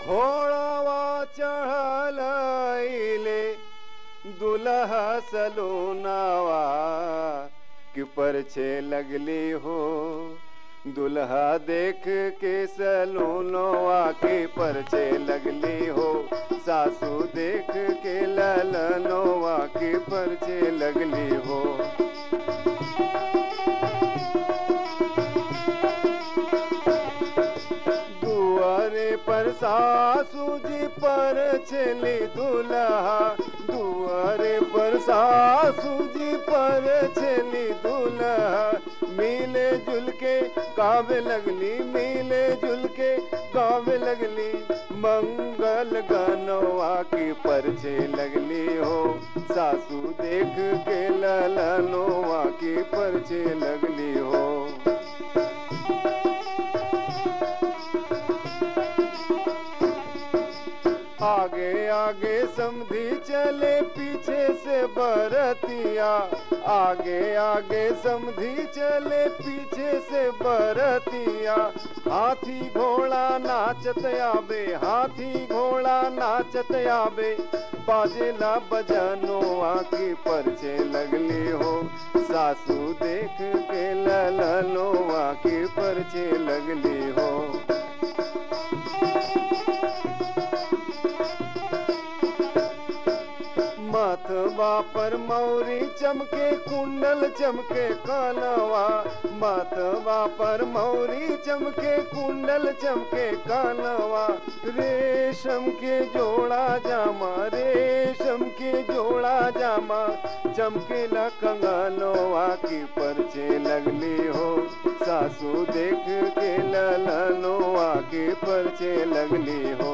घोड़वा चढ़ल अइले दुल्हा सलोनावा कि परछे लगली हो दुल्हा देख के सलोनवा के परछे लगली हो सासू देख के ललनवा के परछे लगली हो दुआरे पर सासू जी पर छेली दुल्हा दुआरे पर सासू जी पर छेली दुल्हा मिले जुल के गावे लगली मिले जुल के गावे लगली मंगल गनवा की परछे लगली हो सासू देख के ललनवा की परछे लगली हो आगे आगे समधी चले पीछे से बरतिया आगे आगे समधी चले पीछे से बरतिया हाथी घोड़ा नाचत आबे हाथी घोड़ा नाचत आबे बाजेला बजानो आके परछे लगली हो सासू देख के ललनो आके परछे लगली हो माथवा पर मौरी चमके कुंडल चमके कानवा माथवा पर मौरी चमके कुंडल चमके कानवा रेशम के जोड़ा जामा रेशम के जोड़ा जामा चमकेला कंगनवा की परछे लगली हो सासू देख के ललनवा के परछे लगली हो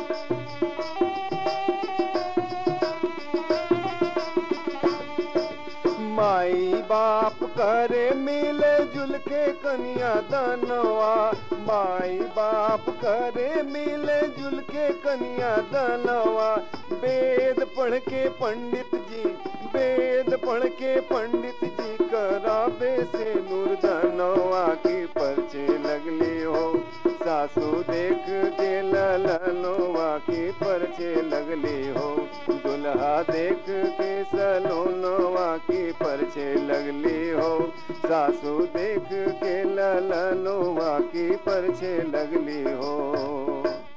माई बाप करे मिले जुल के कनिया दनवा माई बाप करे मिले जुल के कनिया दनवा वेद पढ़ के पंडित जी वेद पढ़ के पंडित जी कराबे से नूर दनवा की परछे लगली हो सासू देख के ललनवा की परछे लगली हो दुल्हा देख के सलोनवा की परछे लगली हो सासू देख के ललनवा की परछे लगली हो